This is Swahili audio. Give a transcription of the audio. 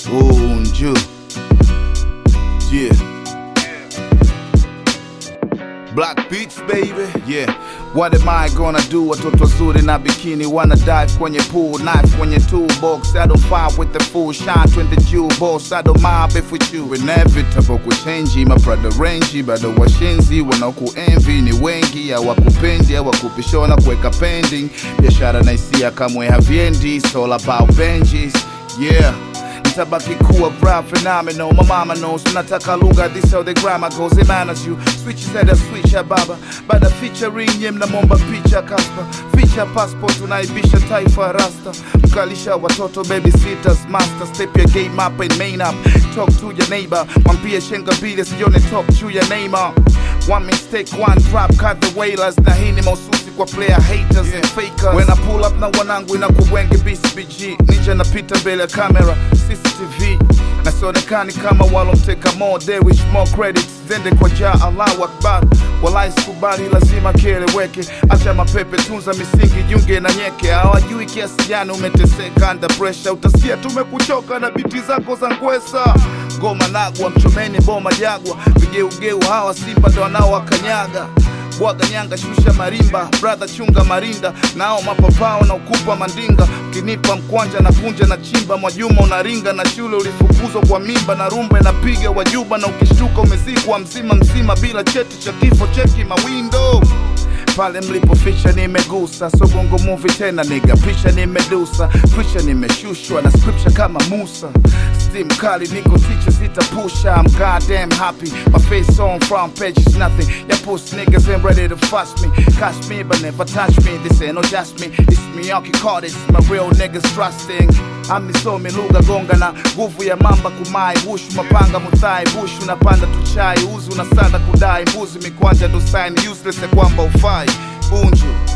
Unju. Yeah. Black Beats baby, yeah. What am I gonna do? Watoto wazuri na bikini wanna dive kwenye pool, knife kwenye toolbox. I don't fight with the full shine when the jewel boss. I don't mind if with you inevitable kuchenji my brother range, bado washenzi wanakuenvy ni wengi, hawakupendi hawakupishona kuweka pending. Biashara na hisia kamwe haviendi, it's all about Benjis, yeah nitabaki kuwa bra phenomenal my mama knows nataka lugha this how the grammar goes it manners you switch said a switch ya baba bada featuring nye mnamwomba picha kaspa ficha passport unaibisha taifa rasta mkalisha watoto baby sitters master step your game up and main up talk to your neighbor mwambie shenga mbili sione top juu ya Neymar One mistake, one drop, cut the wailers na hii ni mahususi kwa player haters and fakers When I pull up na wanangu inakubwenge BCBG Ninja napita mbele ya kamera CCTV na sionekani kama walomteka more they wish more credits zende kwa ja Allahu Akbar walai sikubali lazima kieleweke acha mapepe tunza misingi junge na nyeke hawajui kiasi gani umeteseka under pressure utasikia tumekuchoka na biti zako za ngwesa ngoma nagwa mchomeni boma jagwa vigeugeu hawa simba ndo wanaowakanyaga bwaga nyanga shusha marimba brother chunga marinda nao mapapao na ukupa mandinga ukinipa mkwanja na kunja na chimba mwajuma unaringa na shule ulifukuzwa kwa mimba na rumba inapiga wajuba na ukishtuka umezikwa mzima mzima bila cheti cha kifo cheki mawindo pale mlipoficha nimegusa so bongo movie tena niga picha nimedusa picha nimeshushwa na scripture kama Musa steam kali niko teacher zitapusha I'm goddamn happy my face on front page is nothing ya puss niggas ain't ready to fuss me catch me but never touch me this ain't no just me it's me call this my real niggas trusting amisomi lugha gonga na nguvu ya mamba kumai bushu mapanga muthai bushu napanda tuchai uzi unasanda kudai mbuzi mikwanja dosaini useless ya kwamba ufai bunju